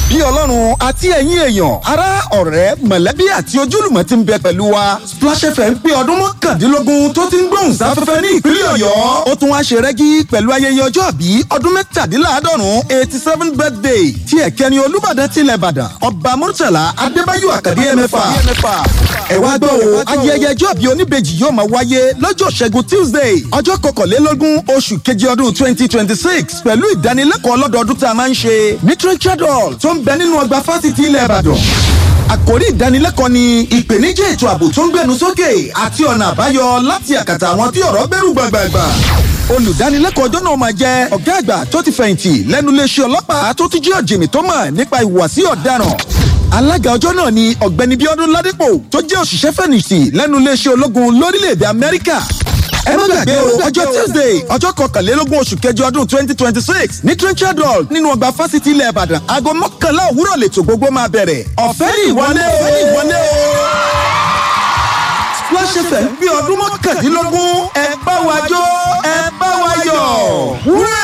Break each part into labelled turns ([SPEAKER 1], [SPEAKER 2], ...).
[SPEAKER 1] bí ọlọ́run àti ẹ̀yin èèyàn ará ọ̀rẹ́ mọ̀lẹ́bí àti ojúlùmọ̀ ti ń bẹ pẹ̀lú wa Splash FM pé ọdún mọ́kàndínlógún tó ti ń gbóhùn sáfẹ́fẹ́ ní ìpínlẹ̀ ọ̀yọ́ ó tún wá ṣe rẹ́gí pẹ̀lú ayẹyẹ ọjọ́ àbí ọdún mẹ́tàdínláàádọ́rùn eighty seven birthday tí ẹ̀kẹ́ni olúbàdàn tilẹ̀ ìbàdàn ọba murtala adébáyọ̀ àkàdé ẹ̀mẹ́fà ẹ wá gbọ́ o ayẹyẹ ọjọ́ àbí oníbejì yóò máa wáyé lọ́jọ́ ṣẹ́gun tuesday ọjọ́ kọkànlélógún oṣù keje ọdún twenty twenty six pẹ̀lú ìdánilẹ́kọ̀ọ́ lọ́dọọdún tá a máa ń ṣe ní Richard Hall tó ń bẹ nínú ọgbà fásitì ilẹ̀ ìbàdàn àkórí ìdánilẹ́kọ̀ọ́ ni ìpèníjà ètò ààbò tó ń gbẹnu sókè àti ọ̀nà àbáyọ láti àkàtà àwọn tí ọ̀rọ̀ bẹ̀rù gbàgbàgbà olùdánilẹ́kọ̀ọ́ ọjọ́ náà máa jẹ́ ọ̀gá àgbà tó ti fẹ̀yìntì lẹ́nu iléeṣẹ́ ọlọ́pàá tó ti jẹ́ ọ̀jìnì tó mọ̀ nípa ìhùwàsí ọ̀daràn alága ọjọ́ náà ni ọ̀gbẹ́ni bíọ́dún ládípò tó jẹ́ òṣìṣẹ́ fẹ̀yìntì lẹ́nu iléeṣẹ́ ológun lórílẹ̀‐èdè amẹ́ríkà ẹ má gbàgbé o ọjọ́ tuesday ọjọ́ kọkànlélógún oṣù kẹjọ ọdún twenty twenty six ní trenchard hall nínú ọgbà fásitì ilẹ̀ ìbàdàn aago mọ́kànlá òwúrọ̀ lètò gbogbo máa bẹ̀rẹ̀ ọ̀fẹ́ ní ìwọlé o ọ̀fẹ́ ní ìwọlé o. Splash FM bí ọdún mọ́kàndínlógún ẹ bá wa jó ẹ bá wa yọ̀ wúrẹ́.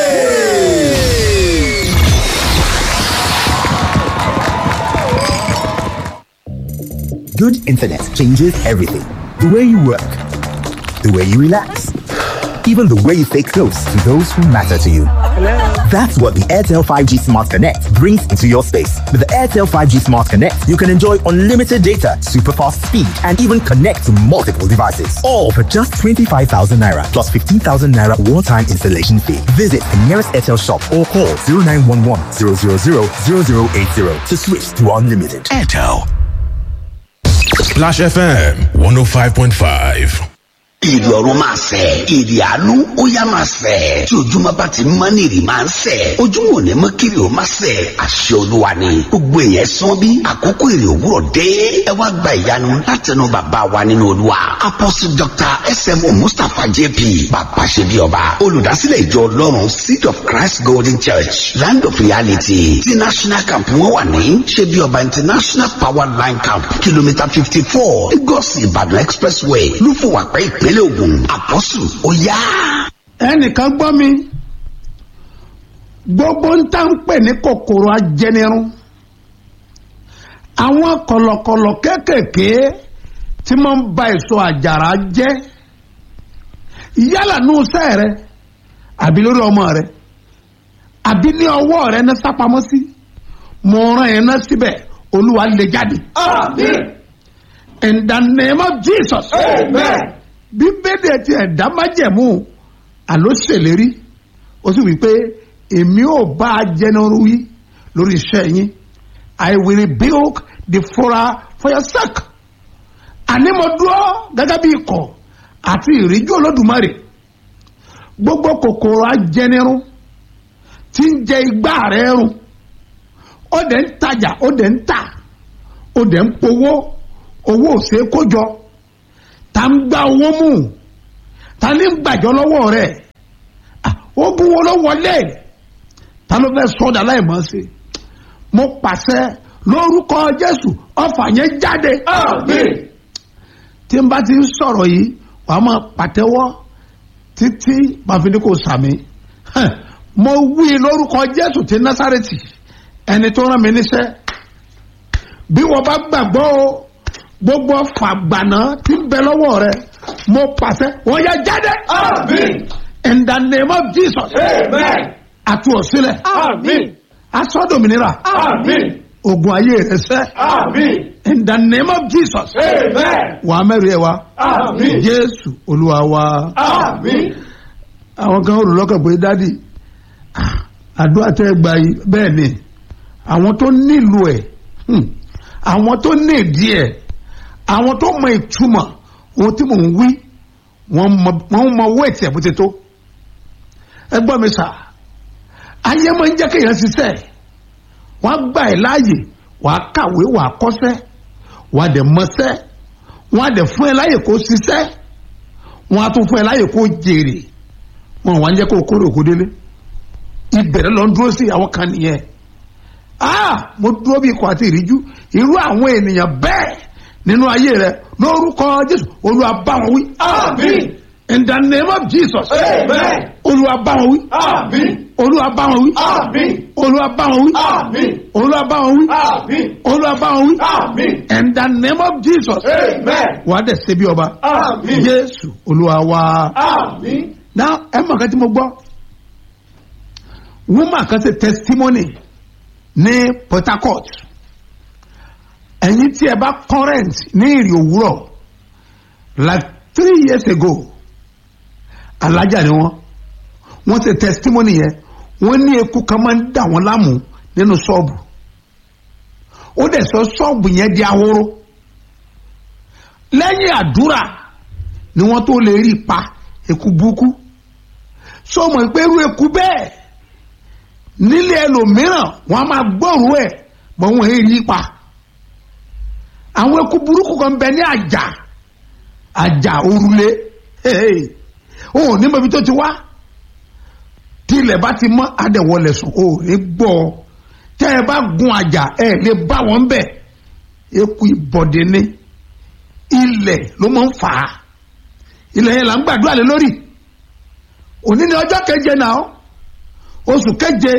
[SPEAKER 2] Good internet changes everything. The way you work, the way you relax, even the way you stay close to those who matter to you. That's what the Airtel 5G Smart Connect brings into your space. With the Airtel 5G Smart Connect, you can enjoy unlimited data, super fast speed, and even connect to multiple devices. All for just 25,000 naira plus 15,000 naira one time installation fee. Visit the nearest Airtel shop or call 0911 000 0080 to switch to unlimited.
[SPEAKER 3] Airtel. Splash FM 105.5.
[SPEAKER 4] ìrì ọ̀run máa sẹ̀ ìrì àánú ó yá máa sẹ̀ tí ojúmọ́ bá ti mọ́ ní ìrì máa ń sẹ̀ ojúmọ́ ò ní mọ́ kiri ò máa sẹ̀ àṣẹ olúwa ni gbogbo èèyàn sán bí àkókò ìrì òwúrọ̀ dé ẹ wá gba ìyanu látẹnu bàbá wa nínú olúwa apostle dr smo mustapha jp bàbá ṣe bí ọba olùdásílẹ̀ ìjọ ọlọ́run seed of christ golden church land of reality ti national camp wọn wà ní ṣe bí ọba international power line camp kìlómítà fifty four lagos ìbàdàn expressway lúfọwàpẹ́ ìpínlẹ̀ ìpínlẹ̀ Ògùn àpọ́sù ó yá.
[SPEAKER 5] ẹnìkan gbọ́ mi gbogbo ń tá ń pè ní kòkòrò ajẹnirun àwọn kọ̀lọ̀kọ̀lọ̀ kéékèèké tí máa ń ba èso àjàrà jẹ́ yálà ní iṣẹ́ rẹ àbí lórí ọmọ rẹ àbí ní ọwọ́ rẹ ní sápamọ́ sí mo rán yẹn náà síbẹ̀ olúwa lè jáde.
[SPEAKER 6] Amen.
[SPEAKER 5] in the name of Jesus.
[SPEAKER 6] Amen.
[SPEAKER 5] bíbélì ti ẹ̀dá májẹ̀mú àló ṣèlérí ó sì wí pé èmi ò bá a jẹnuru yí lórí iṣẹ́ yín I will rebuke the fora for your sake àní mo dúró gẹ́gẹ́ bí ikọ̀ àti ìríjú olódùmarè gbogbo kòkòrò ajẹnirun tí ń jẹ igbá rẹ̀ run ó dẹ̀ ń tajà ó dẹ̀ ń tà ó dẹ̀ ń powó owó ò ṣeé kó jọ ta ń gba owó mú ta ní ń gbàjọ lọ́wọ́ rẹ̀ ó bú wo ló wọlé ta ló fẹ́ sọ́dà láìmọ́ sí mo pàṣẹ lórúkọ Jésù ọfà yẹn jáde
[SPEAKER 6] Amen.
[SPEAKER 5] tí n bá ti ń sọ̀rọ̀ yìí wàá máa pàtẹ́wọ́ títí màfin kò sàmì mo wí lórúkọ Jésù ti Násárẹ́tì ẹni tó rán mi níṣẹ́ bí wọ́n bá gbàgbọ́ o gbogbo fàgbànà tí ń bẹ lọ́wọ́ rẹ mo pàṣẹ wọ́n yẹ jáde.
[SPEAKER 6] Amen.
[SPEAKER 5] in the name of Jesus.
[SPEAKER 6] Amen.
[SPEAKER 5] àti òsílẹ̀.
[SPEAKER 6] Amen.
[SPEAKER 5] asọ́dòmìnira.
[SPEAKER 6] Amen.
[SPEAKER 5] ogun ayé rẹ sẹ́.
[SPEAKER 6] Amen.
[SPEAKER 5] in the name of Jesus.
[SPEAKER 6] Amen.
[SPEAKER 5] wà á mẹ́rin ẹ̀ wá.
[SPEAKER 6] Amen.
[SPEAKER 5] Jésù olúwa wa.
[SPEAKER 6] Amen.
[SPEAKER 5] àwọn kan rò lọ́kàn pé dádì àdúrà tẹ́ ẹ gbà yìí bẹ́ẹ̀ ni àwọn tó nílò ẹ̀ hmm, àwọn tó ní ìdí ẹ̀ àwọn tó mọ ìtumọ̀ ohun tí mò ń wí wọ́n mọ- wọ́n mọ owó ètì ẹ̀ bó ti tó ẹ gbọ́ mi sà ayé máa ń jẹ́ kéèyàn ṣiṣẹ́ wọ́n á gbà ẹ̀ láàyè wàá kàwé wàá kọ́ṣẹ́ wàá dẹ̀ mọṣẹ́ wọ́n á dẹ̀ fún ẹ láàyè kó ṣiṣẹ́ wọ́n á tún fún ẹ láàyè kó jèrè wọn wà ń jẹ́ kó o kórè òkú délé ìbẹ̀rẹ̀ lọ ń dúró sí àwọn kan nìyẹn ah mo dúró bí ikọ̀ àti ìríjú irú àwọn ènìyàn bẹ́ẹ̀ nínú ayé rẹ lórúkọ Jésù Olúwa bá wọn wí
[SPEAKER 6] Amen.
[SPEAKER 5] in the name of jesus
[SPEAKER 6] Amen.
[SPEAKER 5] olúwa bá wọn wí
[SPEAKER 6] Àmín.
[SPEAKER 5] olúwa bá wọn wí
[SPEAKER 6] Àmín.
[SPEAKER 5] olúwa bá wọn wí
[SPEAKER 6] Àmín.
[SPEAKER 5] olúwa bá wọn wí
[SPEAKER 6] Àmín.
[SPEAKER 5] olúwa bá wọn wí
[SPEAKER 6] Àmín.
[SPEAKER 5] in the name of jesus
[SPEAKER 6] Amen.
[SPEAKER 5] wà á dẹ̀ ṣe bí ọba
[SPEAKER 6] Àmín.
[SPEAKER 5] jésù olúwa wa.
[SPEAKER 6] Àmín.
[SPEAKER 5] now ẹ mọ̀ kan tí mo gbọ́ woman kan ṣe testimony ní port harcourt ẹ̀yin tí ẹ bá current ní ìrì òwúrọ̀ like three years ago alájà ni wọ́n wọ́n ṣe testimony yẹn wọ́n ní eku kan máa ń dà wọ́n láàmú nínú ṣọ́ọ̀bù ó dẹ̀ sọ ṣọ́ọ̀bù yẹn di ahoro lẹ́yìn àdúrà ni wọ́n tó lè rí pa eku burúkú sọ mọ̀ pé irú eku bẹ́ẹ̀ nílé ẹlòmíràn wọ́n á máa gbọ́rùú ẹ̀ mọ̀ wọ́n èyí rí pa àwọn eku burúkú kan bẹ ní àjà àjà òrùlé òun ò ní mọ̀ ibi tó ti wá tí ilẹ̀ bá ti mọ́ adẹ̀wọlẹ̀ sùn ò ní gbọ́ tẹ́ ẹ bá gun àjà ẹ lè bá wọn bẹ̀ eku ìbọ̀dé ní ilẹ̀ ló máa ń fà á ilẹ̀ yẹn là ń gbàdúrà lé lórí òní ni ọjọ́ keje náà oṣù keje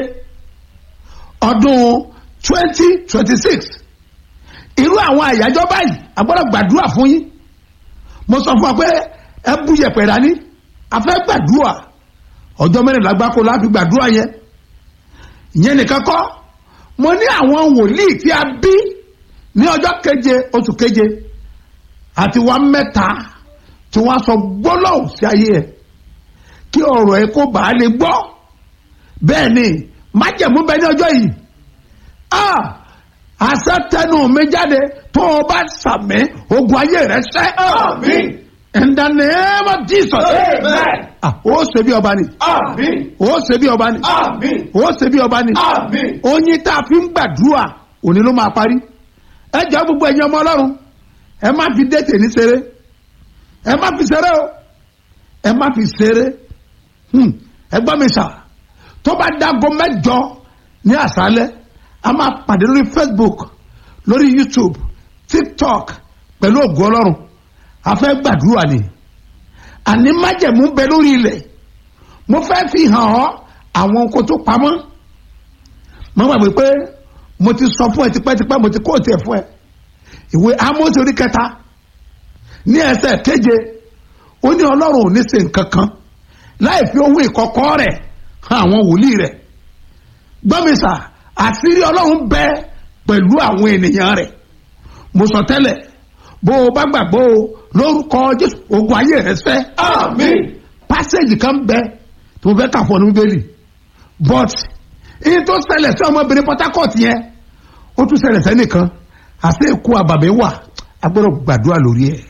[SPEAKER 5] ọdún twenty twenty six irú àwọn àyájọ́ báyìí a gbọ́dọ̀ gbàdúrà fún yín mo sọ fún wa pé ẹ bú yẹ̀pẹ̀ dání a fẹ́ gbàdúrà ọjọ́ mẹ́rìnlá gbáko láti gbàdúrà yẹn ìyẹn nìkan kọ́ mo ní àwọn wòlíì tí a bí ní ọjọ́ keje oṣù keje àti wa mẹ́ta tí wọ́n sọ gbólóhùn sí ayé ẹ̀ kí ọ̀rọ̀ ẹ̀ kó bàá lè gbọ́ bẹ́ẹ̀ ni májẹ̀mú bẹ ní ọjọ́ yìí ah àṣẹ tẹnu mi jáde tó o bá sàmì ogun ayé rẹ sẹ́
[SPEAKER 6] Àmín.
[SPEAKER 5] in the name of Jesus
[SPEAKER 6] Amen.
[SPEAKER 5] ah ó ṣe bí ọba ni
[SPEAKER 6] Àmín.
[SPEAKER 5] ó ṣe bí ọba ni
[SPEAKER 6] Àmín.
[SPEAKER 5] ó ṣe bí ọba ni
[SPEAKER 6] Àmín.
[SPEAKER 5] oyin tá a fi ń gbàdúrà òní ló máa parí ẹ jọ gbogbo ẹ̀yin ọmọ ọlọ́run ẹ má fi déètè ní ṣeré ẹ má fi ṣeré o ẹ má fi ṣeré Hmm, ẹ gbọ́ mi sà tó bá dágo mẹ́jọ ní àṣálẹ́ a máa pàdé lórí facebook lórí youtube tiktok pẹ̀lú ògùn ọlọ́run a fẹ́ gbàdúrà ni àní májẹ̀mú bẹ lórí ilẹ̀ mo fẹ́ fi hàn ọ́ àwọn nǹkan tó pamọ́ mo gbàgbé pé mo ti sọ fún ẹ tipẹ́tipẹ́ mo ti kó tiẹ̀ fún ẹ ìwé Ámósì orí kẹta ní ẹsẹ̀ keje ó ní ọlọ́run ò ní ṣe nǹkan kan láì fi owó ìkọ̀kọ̀ rẹ̀ hàn àwọn wòlíì rẹ̀ gbọ́mísà àṣírí ọlọ́run bẹ pẹ̀lú àwọn ènìyàn rẹ̀ mo sọ tẹ́lẹ̀ bó o bá gbàgbọ́ o lórúkọ Jésù ogun ayé rẹ̀ sẹ́
[SPEAKER 6] Àmín.
[SPEAKER 5] pásẹ̀jì kan bẹ tí mo fẹ́ kà fún ọ ní bíbélì but iye tó ṣẹlẹ̀ sí ọmọbìnrin Port Harcourt yẹn ó tún ṣẹlẹ̀ sẹ́nìkan àti èkó àbàmì wà a gbọ́dọ̀ gbàdúrà lórí ẹ̀.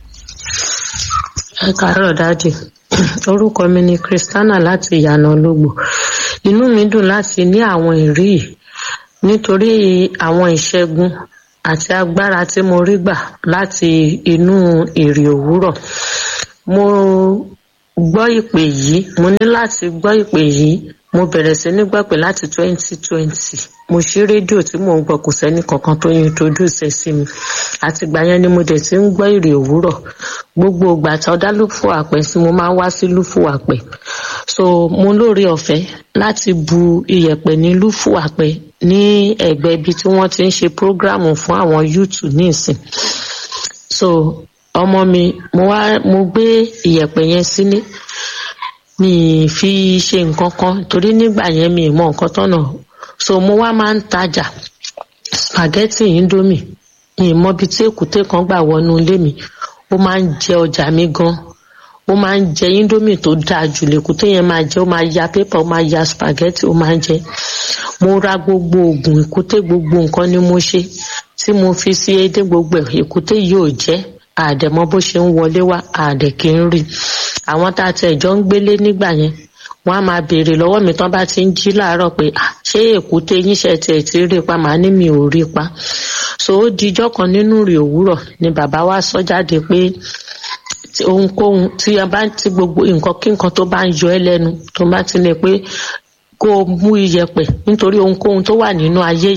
[SPEAKER 7] ẹ káàárọ̀ dáàdì orúkọ mi ni christiana láti ìyànà ológbò inú mi dùn láti ní àwọn ìrí yìí nítorí àwọn ìṣẹ́gun àti agbára tí mo rí gbà láti inú èrè òwúrọ̀ mo gbọ́ ìpè yìí mo ní láti gbọ́ ìpè yìí mo bẹ̀rẹ̀ sí ní gbọ́ pé láti twenty twenty mo ṣí rédíò tí mò ń gbọ́ kò sẹ́ni kankan tó introduce ẹ̀ sí mi àtìgbà yẹn ni mo dẹ̀ ti ń gbọ́ ìrè òwúrọ̀ gbogbo ìgbà tí ọdá lúfò àpẹ sí mo máa ń wá sí lúfò àpẹ so mo lóore ọ̀fẹ́ láti bu iyẹ̀pẹ̀ ní lúfò àpẹ ní ẹ̀gbẹ́ ibi tí wọ́n ti ń ṣe prógráàmù fún àwọn yúùtù ní ìsìn so ọmọ mi mo wá mo gbé iyẹ̀pẹ̀ yẹn sílé mi ì fi ṣe nǹkan kan torí nígbà yẹn mi ì mọ nǹkan tọ́nà so mo wá máa ń tajà spaghetti indomie mi ì mọ ibi tí èkúté kan gbà wọnú ilé mi ó máa ń jẹ ọjà mi gan ó máa ń jẹ indomie tó dáa jù lèkúté yẹn máa jẹ ó máa ya pépà ó máa ya spaghetti ó máa ń jẹ mo ra gbogbo oògùn èkúté gbogbo nǹkan ni mo ṣe tí mo fi sí edé gbogbo ẹ̀ èkúté yìí ò jẹ́ àdẹ̀mọ́ bó ṣe ń wọlé wá àdẹ̀ kì í rí àwọn tá a tẹ̀ jọ ń gbélé nígbà yẹn wọ́n á máa béèrè lọ́wọ́ mi tán bá ti ń jí láàárọ̀ pé "Ah, ṣé èkúté yín ṣe tiẹ̀ ti rí pa màá ní mi ò rí pa so ó dijọ́ kan nínú rè òwúrọ̀ ni bàbá wa sọ jáde pé tí ohunkóhun tí a bá ti gbogbo nǹkan kí nǹkan tó bá ń yọ ẹ́ lẹ́nu tó bá ti ní pé kó o mú iyẹ̀pẹ̀ nítorí ohunkóhun tó wà nínú ayé yìí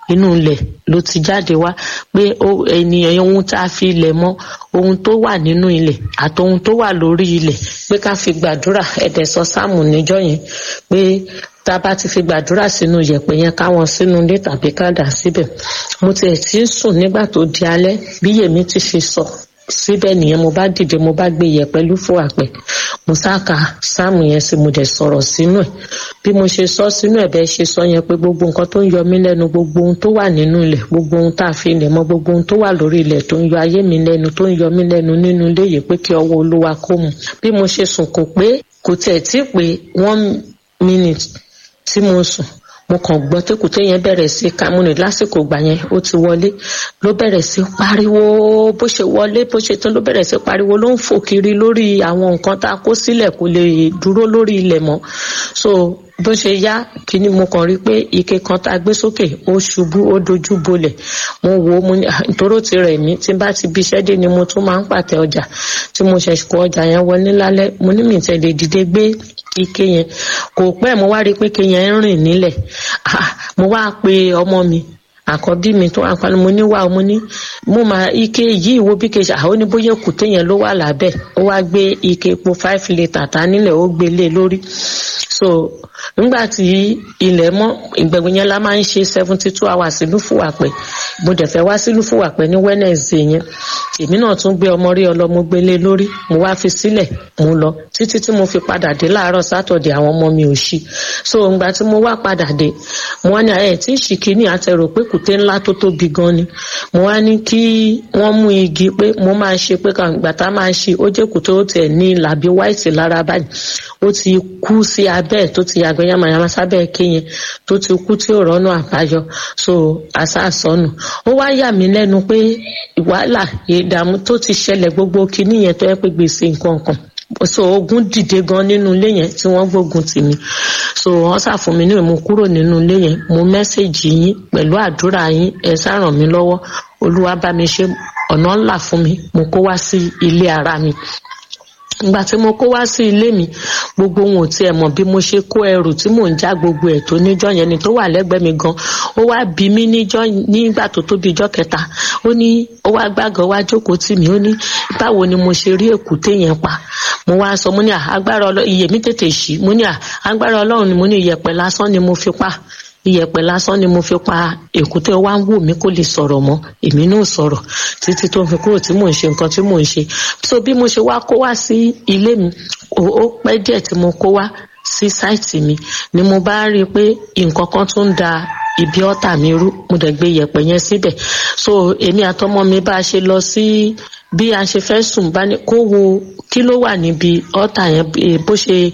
[SPEAKER 7] inú ilẹ̀ ló ti jáde wá pé ènìyàn ohun tá a fi ilẹ̀ mọ́ ohun tó wà nínú ilẹ̀ àti ohun tó wà lórí ilẹ̀ pé ká fi gbàdúrà ẹ̀dẹ̀ sọ sáàmù níjọ́ yẹn pé tá a bá ti fi gbàdúrà sínú yẹ̀pẹ̀ yẹn káwọn sínú ilé tàbí ká dà síbẹ̀ mo tiẹ̀ ti ń sùn nígbà tó di alẹ́ bí yèmí ti fi sọ síbẹ̀ nìyẹn mo bá dìde mo bá gbé yẹ̀pẹ̀ lúfò àpẹ̀ mo sáka sáàmù yẹn sí mo dẹ̀ sọ̀rọ̀ sínú ẹ̀ bí mo ṣe sọ sínú ẹ̀ bẹ́ẹ̀ ṣe sọ yẹn pé gbogbo nǹkan tó ń yọ mí lẹ́nu gbogbo ohun tó wà nínú ilẹ̀ gbogbo ohun tá a fi ilẹ̀ mọ́ gbogbo ohun tó wà lórí ilẹ̀ tó ń yọ ayé mi lẹ́nu tó ń yọ mí lẹ́nu nínú ilé yìí pé kí ọwọ́ olúwa kó mu bí mo ṣe sùn kò pé kò tiẹ̀ tí pé one minute tí mo sùn mo kàn gbọ́ tẹ́kùtẹ́ yẹn bẹ̀rẹ̀ sí kámúnì lásìkò ìgbà yẹn ó ti wọlé ló bẹ̀rẹ̀ sí pariwo bó ṣe wọlé bó ṣe tán ló bẹ̀rẹ̀ sí pariwo ló ń fò kiri lórí àwọn nǹkan tá a kó sílẹ̀ kó lè dúró lórí ilẹ̀ mọ́ so bó ṣe yá kíní mo kàn rí pé ike kan tá a gbé sókè ó ṣubú ó dojú bolẹ̀ mo wò ó mo ní ìtòrò ti rẹ̀ mí tí bá ti bíṣẹ́ dé ni mo tún máa ń pàtẹ ọjà tí mo ṣẹ̀ kó ọjà yẹn wọlé lálẹ́ mo ní mi tẹ̀lé dìde gbé ike yẹn kò pẹ́ mo wá rí pé ike yẹn ń rìn nílẹ̀ mo wá pe ọmọ mi àkọ́bí mi tó wà pálí mo ní wà mo ní mo máa ike yìí wo bí kejì àwọn oníbóyè kùté yẹn ló wà lábẹ́ ó wá gbé ike epo five litre ta nílẹ̀ ó gbé lé lórí so nígbà tí ilẹ̀ mọ́ ìgbẹ̀gbẹ̀ yẹn la máa ń ṣe seventy two hours sílùú fúwàpẹ́ mo dẹ̀ fẹ́ wá sílùú fúwàpẹ́ ní wednesday yẹn èmi náà tún gbé ọmọ rí ọlọ́mọ gbélé lórí mo wá fi sílẹ̀ mo lọ títí tí mo fi padà dé láàárọ̀ sátọ̀dẹ̀ àwọn ọmọ mi ò ṣí so ìgbà tí mo wá padà dé mo wá ní ẹ̀ tí ìṣìkíní àtẹrò pé kùté ńlá tó tóbi gan ni mo wá ní kí wọ́n mú igi pé mo máa ṣe pé kàǹgbà tá máa ṣe ó jẹ́ kùté ó tiẹ̀ ní làbí white lára báyìí ó ti kú sí abẹ́ ẹ̀ tó ti yàgbẹ́ yamayama sábẹ́ ẹ̀ kéyẹn tó ti kú tí ò rọ́nà àbáyọ so àṣàṣọ́nù ó wá yà mí lẹ́nu pé wàhálà ìdààmú tó ti ṣẹlẹ̀ gbogbo kinní yẹn tó yẹ pé gbèsè nǹkan kan so ogun dìde gan nínú ilé yẹn tí wọ́n gbógun tì mí so wọ́n ṣàfún mi ní ìmú kúrò nínú ilé yẹn mo mẹ́sẹ̀gì yín pẹ̀lú àdúrà yín ẹ ṣàràn mí lọ́wọ́ olúwa bá mi ṣe ọ̀nà ńlá fún mi mo kó wá sí ilé ara mi ìgbà tí mo kó wá sí ilé mi gbogbo ohun ò tiẹ̀ mọ̀ bí mo ṣe kó ẹrù tí mò ń já gbogbo ẹ̀ tó níjọ́ yẹn ni tó wà lẹ́gbẹ̀ẹ́ mi gan ó wá bí mi níjọ́ nígbà tó tó bí ijọ́ kẹta ó ní ó wá gbàgàn wá jókòó tì mí ó ní báwo ni mo ṣe rí èkúté yẹn pa mo wá sọ mo ní agbára ọlọ́run iye mi tètè ṣí mo ní agbára ọlọ́run ni mo ní iyẹ̀pẹ̀ lásán ni mo fi pa iyẹ̀pẹ̀ lásán ni mo fi pa èkúté wá ń wò mí kó lè sọ̀rọ̀ mọ́ èmi náà sọ̀rọ̀ títí tó fi kúrò tí mò ń ṣe nǹkan tí mò ń ṣe so bí mo ṣe wá kó wá sí ilé mi ó pẹ́ díẹ̀ tí mo kó wá sí sáìtì mi ni mo bá rí i pé nǹkan kan tún ń da ibi ọ̀tà mi rú mo dẹ̀ gbé iyẹ̀pẹ̀ yẹn síbẹ̀ so èmi àtọmọ mi bá a ṣe lọ sí bí a ṣe fẹ́ sùn bá ní kó wo kí ló wà níbi ọ̀tà yẹn bó ṣe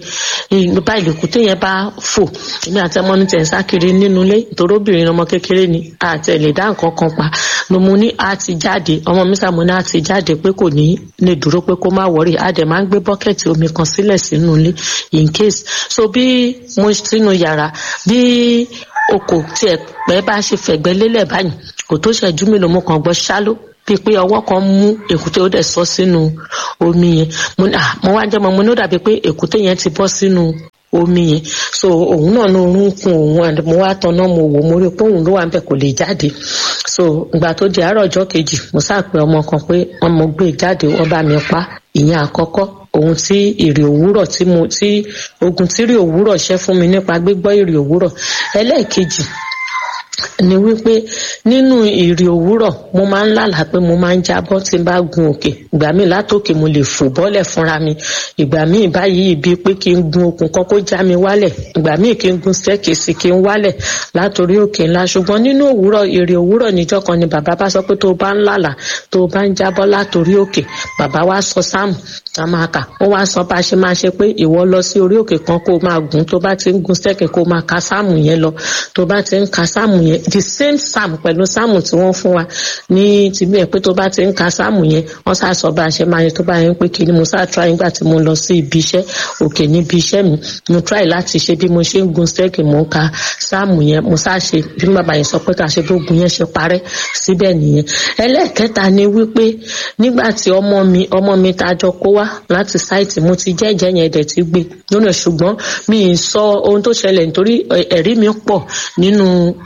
[SPEAKER 7] bá ìlẹ̀kùté yẹn bá fò èmi àti ọmọ mi tẹ̀ ń sákiri nínú ilé ìtòrò obìnrin ọmọ kékeré ni àtẹ̀lé dá nǹkan kan pa ló mu ní a ti jáde ọmọ mi sàmú ní a ti jáde pé kò ní lè dúró pé kó má wọrí a dẹ̀ máa ń gbé bọ́kẹ̀tì omi kan sílẹ̀ sínú ilé in case so bí mo sínú yàrá bí oko tí ẹ pẹ́ bá ṣe fẹ̀gbẹ́ lélẹ̀ báyìí kò tó ṣẹ́jú mélòó mo kàn gbọ́ ṣáló bíi pé ọwọ́ kan mú èkúté ó dẹ̀ sọ sínú omi yẹn mo wá jẹ́ mọ́ mo ní ó dàbí pé èkúté yẹn ti bọ́ sínú omi yẹn so òun náà ní orun kun òun and mo wá tanná mo wò mo rí i pé òun ló wà níbẹ̀ kò lè jáde so ìgbà tó di àárọ̀ ọjọ́ kejì mo sáàpẹ ọmọ kan pé wọ́n mo gbé jáde wọ́n bá mi pa ìyẹn àkọ́kọ́ ohun tí ìrì òwúrọ̀ tí mo tí ogun tí ìrì òwúrọ̀ ṣẹ́ fún mi nípa gbígbọ́ ìrì òwúrọ̀ ẹlẹ́ẹ̀kejì ni wípé nínú ìrì òwúrọ̀ mo máa ń lálàá pé mo máa ń jábọ́ tí n bá gun òkè ìgbà míì látòkè mo lè fò bọ́lẹ̀ fúnra mi ìgbà míì báyìí bíi pé kí n gun okùn kan kó já mi wálẹ̀ ìgbà míì kí n gun stẹ́kìsì kí n wálẹ̀ látòrí òkè ńlá ṣùgbọ́n nínú òwúrọ̀ ìrì òwúrọ̀ níjọ́ kan ni bàbá bá sọ pé tó o bá ń lálàá tó o bá ń jábọ́ látòrí òkè bàbá wa sọ sáàmù ká máa kà ó wá sọ bá a ṣe máa ṣe pé ìwọ lọ sí orí òkè kan kó o máa gùn tó bá ti ń gun stẹ́kì kó o máa ka sáàmù yẹn lọ tó bá ti ń ka sáàmù yẹn the same psalm pẹ̀lú sáàmù tí wọ́n fún wa ní tìbí ẹ̀ pé tó bá ti ń ka sáàmù yẹn wọ́n sá sọ bá a ṣe máa yẹ tó bá yẹn pé kí ni mo sá try nígbà tí mo lọ sí ibi iṣẹ́ òkè níbi iṣẹ́ mi mo try láti ṣe bí mo ṣe ń gun stẹ́kì mo ń ka sáàmù yẹn mo sá ṣe bí bàbá yẹn sọ pé ká ṣe gbógun yẹn ṣe parẹ́ síbẹ̀ nìyẹn ẹlẹ́ẹ̀kẹta ni wípé nígbà tí ọmọ mi ọmọ mi tá a jọ kó wá láti sáìtì mo ti jẹ́jẹ́ yẹn dẹ̀ ti gbé lónà ṣùgbọ́n mi ì sọ ohun tó ṣẹlẹ̀ nítorí ẹ̀rí mi pọ̀ nínú ọ̀rọ̀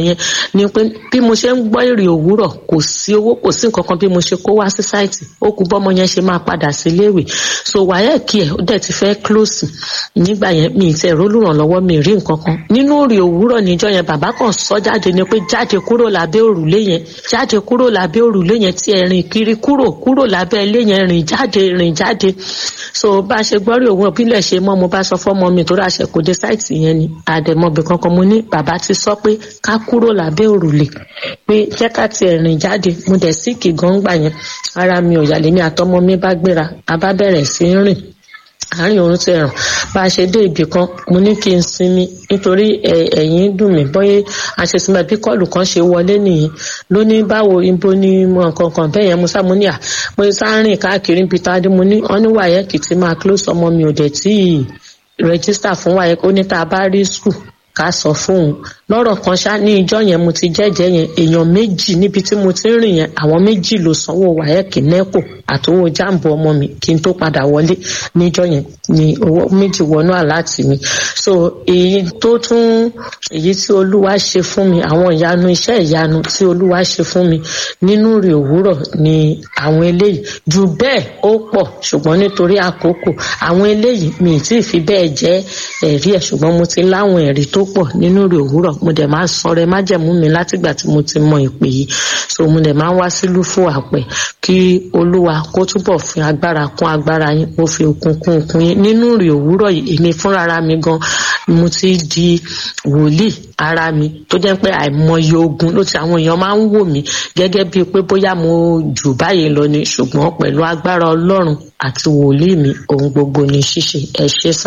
[SPEAKER 7] yẹn ni pé bí mo ṣe ń gbọ́ èrè òwúrọ̀ kò sí owó kò sí nǹkan kan bí mo ṣe kó wá sí sáìtì ó kú bọ́mọ yẹn ṣe máa padà sí iléèwé so wáyẹ̀kì ẹ̀ ó dẹ̀ ti fẹ́ close nígbà yẹn mi ì tẹ̀ rólùrànlọ́wọ́ mi ì rí nǹkan kan nínú èrè òwúrọ̀ níjọ́ yẹn bàbá kan sọ jáde ni pé jáde kúrò lábẹ́ òrùlé yẹn jáde kúrò lábẹ́ òrùlé yẹn tí ẹ rìn kiri kúrò kúrò lábẹ́ ilé yẹn rìn jáde rìn jáde so bá a ṣe gbọ́rí òun òbílẹ̀ ṣe mọ́ mo bá sọ fọ́mọ mi tó ráṣẹ kò dé sáìtì yẹn ni àdèmọ́bì kankan mo ní bàbá ti sọ pé ká kúrò lábẹ́ òrùlé pé jẹ́ ká tiẹ̀ rìn jáde mo dẹ̀ síkì gan gbà yẹn ara mi ò yàlẹ́ mi àtọmọ mi bá gbéra a bá bẹ̀rẹ̀ sí í rìn àárín òun ti ràn bá a ṣe dé ibì kan mo ní kí n sinmi nítorí ẹ̀yìn dùn mí bọ́yé àṣesinmi bí kọ́ọ̀lù kan ṣe wọlé nìyí ló ní báwo ibo ni mo nǹkan kan bẹ́ẹ̀ yẹn mo sá mo ní à mo sá rìn káàkiri níbi tá a dé mo ní ọ́ ní wàyẹ́kì tí máa close ọmọ mi ò dẹ̀ tí ì rẹ́gísítà fún wàyẹ́kì ó ní tá a bá rí skul ká sọ fóun lọ́rọ̀ kan ṣá ní ìjọ yẹn mo ti jẹ́jẹ́ yẹn èèyàn méjì níbi tí mo ti ń rìn yẹn àwọn méjì ló sanwó wáyẹ́kì nẹ́kò àtowó jáàmbù ọmọ mi kí n tó padà wọlé níjọ yẹn ni owó méjì wọnú àláàtì mi so èyí tó tún èyí tí olúwa ṣe fún mi àwọn ìyanu iṣẹ́ ìyanu tí olúwa ṣe fún mi nínú rè òwúrọ̀ ni àwọn eléyìí jù bẹ́ẹ̀ ó pọ̀ ṣùgbọ́n nítorí àkókò àwọn eléyìí mi ì tí ì fi bẹ́ẹ̀ jẹ́ ẹ̀rí ẹ̀ ṣùgbọ́n mo ti láwọn ẹ̀rí tó pọ̀ nínú rè òwúrọ̀ mo dẹ̀ máa ń sọ̀rọ̀ ẹ májẹ̀mú mi látìgbà tí mo ti mọ ìpè yìí so mo dẹ̀ máa ń wá sí lúfò àpẹ kí olúwa kó túbọ̀ fi agbára kún agbára yín mo fi okun kún okun yín nínú rè òwúrọ̀ yìí èmi fúnra mi gan mo ti di wòlíì ara mi tó jẹ́ pé àìmọye ogun ló ti àwọn èèyàn máa ń wò mí gẹ́gẹ́ bíi pé bóyá mo jù báyìí lọ ni ṣùgbọ́n pẹ̀lú agbára ọlọ́run àti wòlíì mi ohun gbogbo ni ṣíṣe ẹ ṣé sà.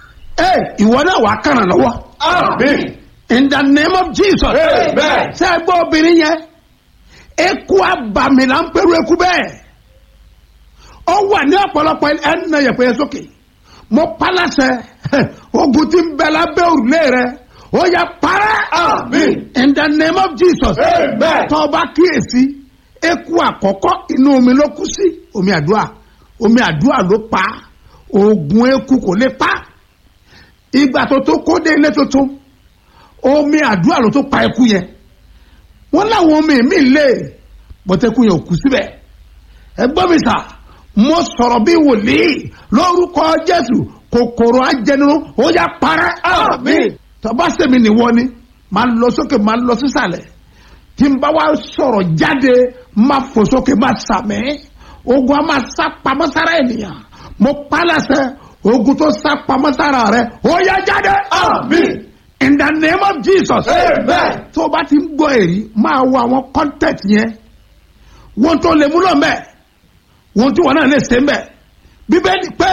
[SPEAKER 5] ẹ ìwọ náà wàá kàrà lọ́wọ́.
[SPEAKER 6] Amen.
[SPEAKER 5] in the name of jesus.
[SPEAKER 6] Amen.
[SPEAKER 5] ṣé ẹ gbọ́ obìnrin yẹn eku abàmì là ń pẹ̀lú eku bẹ́ẹ̀ ó wà ní ọ̀pọ̀lọpọ̀ ẹni náà yẹ̀pẹ̀ yẹn sókè mo palasẹ̀ ogun tí ń bẹ lábẹ́ òrùlé rẹ ó yẹ parẹ́.
[SPEAKER 6] Amen.
[SPEAKER 5] in the name of jesus.
[SPEAKER 6] Amen.
[SPEAKER 5] tó o bá kíyèsí eku àkọ́kọ́ inú omi ló kú sí omi àdúrà omi àdúrà ló pa oògùn eku kò lè pa ìgbà tó tó kó dé ilé tuntun omi àdúrà ló tó pa eku yẹn wọn láwọn omi mi lè bọ́tẹ́kù yẹn ò kú síbẹ̀ ẹgbọ́n mi sà mo sọ̀rọ̀ bí wòlíì lórúkọ jésù kòkòrò ajẹnirun ó yà parẹ́
[SPEAKER 6] Àmín.
[SPEAKER 5] tọ́ba sẹ́mi nìwọ ni máa lọ sókè máa lọ sísàlẹ̀ tí n bá wá sọ̀rọ̀ jáde máa fò sókè máa sàmì ogun a máa sá pamọ́ sára ènìyàn mo pálásẹ̀ ogun tó sá pamọ́ sára rẹ ó yá jáde.
[SPEAKER 6] Àmín.
[SPEAKER 5] in the name of jesus.
[SPEAKER 6] Amen.
[SPEAKER 5] tó o bá ti ń gbọ́ èrí máa wo àwọn content yẹn wọ́n tó lè múlò mẹ́ wọ́n tí wọ́n náà lè ṣe mẹ́ bíbélì pé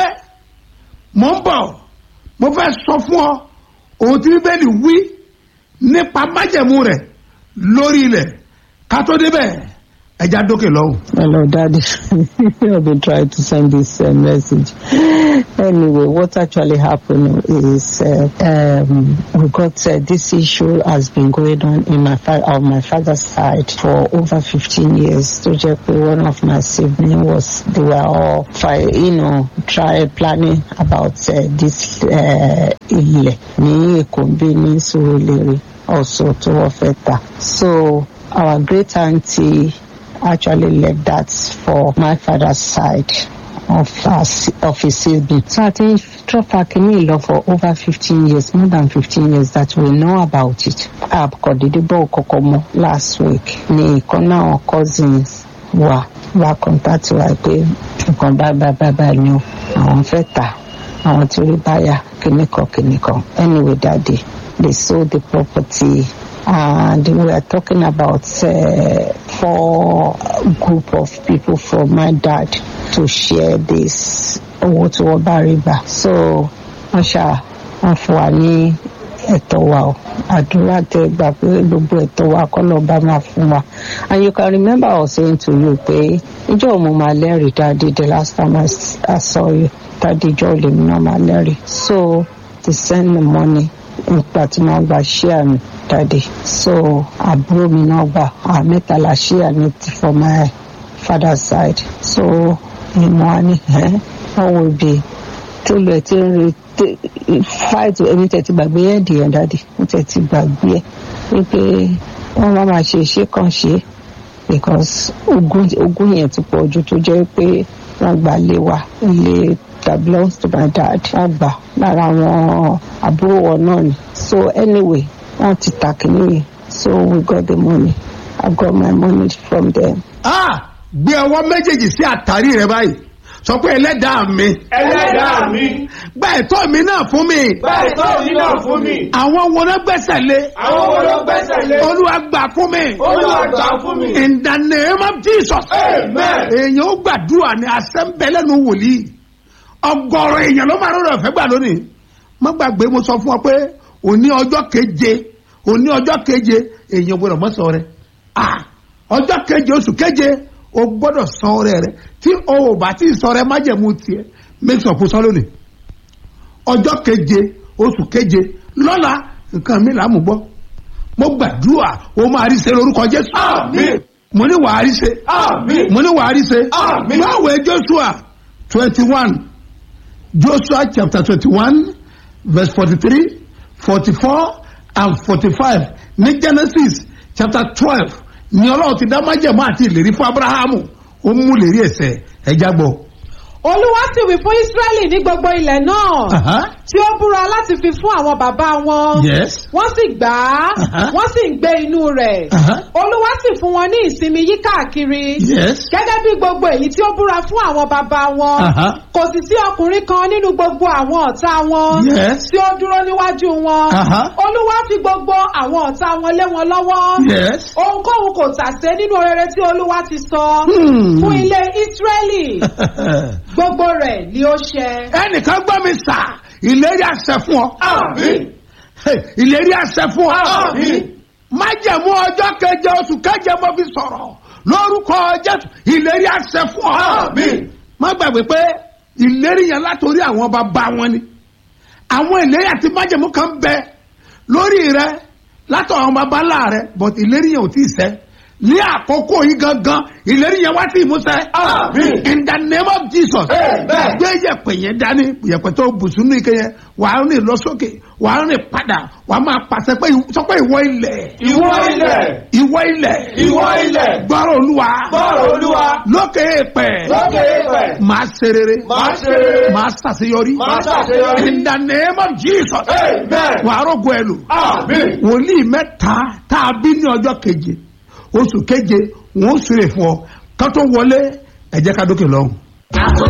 [SPEAKER 5] mò ń bọ̀ mo fẹ́ sọ fún ọ ohun tí bíbélì wí nípa májẹ̀mú rẹ̀ lórí ilẹ̀ ká tó débẹ̀ ẹja dókè lọ́hùn.
[SPEAKER 8] Hello, Daddy. I've been trying to send this uh, message. Anyway, what actually happened is uh, um, we got uh, this issue has been going on in my fa- on my father's side for over 15 years. So, just one of my siblings was they were all try, you know try planning about uh, this uh, ilẹ̀ ní Èkómbé ní Surulere also to Ofeta. So our great auntie actually left that for my father's side of us of his sibling. So I think Trofa Akini for over 15 years, more than 15 years that we know about it. Abkodidibo Kokomo last week. Ni ìkan náà cousins wa wa contact wa pé nǹkan bá bá bá bá ni o àwọn fẹ́ tà àwọn tí orí báyà kìnnìkan kìnnìkan. Anyway, daddy, they sold the property and we are talking about uh, four group of people from my dad to share this owó tí wọ́n bá rí gbà so wọ́n ṣá wọ́n fún wa ní ẹ̀tọ́ wa o àdúrà tẹ gbà pé gbogbo ẹ̀tọ́ wa kọ́ lọ́ọ́ bá máa fún wa and you can remember I was saying to you pé ìjọ mo máa lẹ́rìí dáadé the last time I, s- I saw you dáadé ìjọ lèmi náà máa lẹ́rìí so they send the money nípa tí wọ́n gba ṣíà mi dáadé so àbúrò mi náà gbà àwọn mẹ́ta la ṣíà ní ti for my father's side so ìmọ̀ wa ni ẹ́ wọ́n wo ibi tó lọ ẹ̀ tí ń re fight èmi tẹ̀ ti gbàgbé ẹ̀ dìyẹn dáadé mo tẹ̀ ti gbàgbé ẹ̀ wípé wọ́n máa máa ṣe iṣẹ́ kan ṣe because ogun ogun yẹn ti pọ̀ ju tó jẹ́ pé wọ́n gbà lé wa ilé that belongs to my dad wọ́n gbà lára àwọn àbúrò wọn náà ni so anyway wọ́n ti ta kìíní yìí so we got the money I got my money from them.
[SPEAKER 5] ah gbé ọwọ́ méjèèjì sí àtàrí rẹ báyìí sọ pé ẹlẹ́dàá mi
[SPEAKER 6] ẹlẹ́dàá mi
[SPEAKER 5] gba ẹ̀tọ́ mi náà fún mi
[SPEAKER 6] gba ẹ̀tọ́ mi náà fún mi
[SPEAKER 5] àwọn wo ló gbẹ́sẹ̀ lé
[SPEAKER 6] àwọn wo ló gbẹ́sẹ̀ lé
[SPEAKER 5] olúwa gbà fún mi
[SPEAKER 6] olúwa gbà fún mi
[SPEAKER 5] in the name of jesus
[SPEAKER 6] amen
[SPEAKER 5] èèyàn ó gbàdúrà ní asẹ́ńbẹ́lẹ́nu wòlíì ọgọ́rọ̀ èèyàn ló máa rọrọ̀ fẹ́ gbà lónìí má gbàgbé mo sọ fún ọ pé òní ọjọ́ keje òní ọjọ́ keje èèyàn gbọdọ̀ mọ́ sọ rẹ ah ọjọ́ keje oṣù keje o gbọdọ̀ sọ rẹ rẹ tí o ò bá tí ì sọ rẹ májẹ̀mú tiẹ̀ make sure kó sọ lónìí ọjọ́ keje oṣù keje lọ́la nǹkan mi là á mú gbọ́ mo gbàdúrà o máa rí ṣe lórúkọ jésù
[SPEAKER 6] Àmín.
[SPEAKER 5] mo ní wàá rí ṣe
[SPEAKER 6] Àmín.
[SPEAKER 5] mo ní wàá rí ṣe
[SPEAKER 6] Àmín.
[SPEAKER 5] báwo joshua twenty one joshua chapter twenty one verse forty three forty four and forty five ní genesis chapter twelve ní ọlọ́run ti dá májẹ̀mú àti ìlérí fún abrahamu ó mú ìlérí ẹ̀sẹ̀ ẹ̀já gbọ́.
[SPEAKER 9] olúwa sì wí fún ísírẹ́lì ní gbogbo ilẹ̀ náà
[SPEAKER 5] Aha.
[SPEAKER 9] tí ó búra láti fi fún àwọn bàbá wọn
[SPEAKER 5] yes.
[SPEAKER 9] wọ́n sì gbà á
[SPEAKER 5] Aha.
[SPEAKER 9] wọ́n sì ń gbé inú rẹ̀
[SPEAKER 5] Aha.
[SPEAKER 9] olúwa sì fún wọn ní ìsinmi yí káàkiri
[SPEAKER 5] yes.
[SPEAKER 9] gẹ́gẹ́ bí gbogbo èyí tí ó búra fún àwọn bàbá wọn
[SPEAKER 5] Aha.
[SPEAKER 9] kò sì sí ọkùnrin kan nínú gbogbo àwọn ọ̀tá wọn
[SPEAKER 5] Yes.
[SPEAKER 9] tí ó dúró níwájú wọn
[SPEAKER 5] Aha.
[SPEAKER 9] olúwa fi gbogbo àwọn ọ̀tá wọn lé wọn lọ́wọ́
[SPEAKER 5] yes.
[SPEAKER 9] ohunkóhun kò tàsé nínú rere tí olúwa ti sọ
[SPEAKER 5] Hmm.
[SPEAKER 9] fún ilé ísírẹ́lì gbogbo rẹ̀ ni ó ṣẹ.
[SPEAKER 5] ẹnìkan gbọ́ mi sà ìlérí àṣẹ fún ọ.
[SPEAKER 6] Àmín.
[SPEAKER 5] Hey, ìlérí àṣẹ fún ọ.
[SPEAKER 6] Àmín.
[SPEAKER 5] májẹ̀mú ọjọ́ keje oṣù keje mo fi sọ̀rọ̀ lórúkọ jésù ìlérí àṣẹ fún ọ.
[SPEAKER 6] Àmín.
[SPEAKER 5] má gbàgbé pé ìlérí yẹn látòrí àwọn bàbá wọn ni àwọn ìlérí àti májẹ̀mú kan bẹ lórí rẹ látọ̀ àwọn bàbá ńlá rẹ but ìlérí yẹn ò tí ì ṣẹ ní àkókò yìí gangan ìlérí yẹn wá sí ìmúṣẹ.
[SPEAKER 6] Àmín.
[SPEAKER 5] in the name of jesus.
[SPEAKER 6] Amen.
[SPEAKER 5] gbé yẹ̀pẹ̀ yẹn dání yẹ̀pẹ̀ tó bùsùn ní ike yẹn wàá rìn lọ sókè wàá rìn padà wàá máa pàṣẹ pé sọ pé ìwọ ilẹ̀.
[SPEAKER 6] ìwọ ilẹ̀
[SPEAKER 5] ìwọ ilẹ̀.
[SPEAKER 6] ìwọ ilẹ̀
[SPEAKER 5] gbọ́rọ̀ olúwa.
[SPEAKER 6] gbọ́rọ̀ olúwa
[SPEAKER 5] lókè èèpẹ̀.
[SPEAKER 6] lókè èèpẹ̀
[SPEAKER 5] máa ṣe rere.
[SPEAKER 6] máa ṣe rere
[SPEAKER 5] máa ṣàṣeyọrí.
[SPEAKER 6] máa ṣàṣeyọrí
[SPEAKER 5] in the name of jesus.
[SPEAKER 6] amen
[SPEAKER 5] wàá rògbò ẹ lò.
[SPEAKER 6] àmín
[SPEAKER 5] wòlíì mẹ́ta tá a bí ní ọjọ́ keje oṣù keje wọn ó súre fún ọ ká tó wọlé ẹ jẹ́ ká dókè lọ́hùn.
[SPEAKER 10] àkókò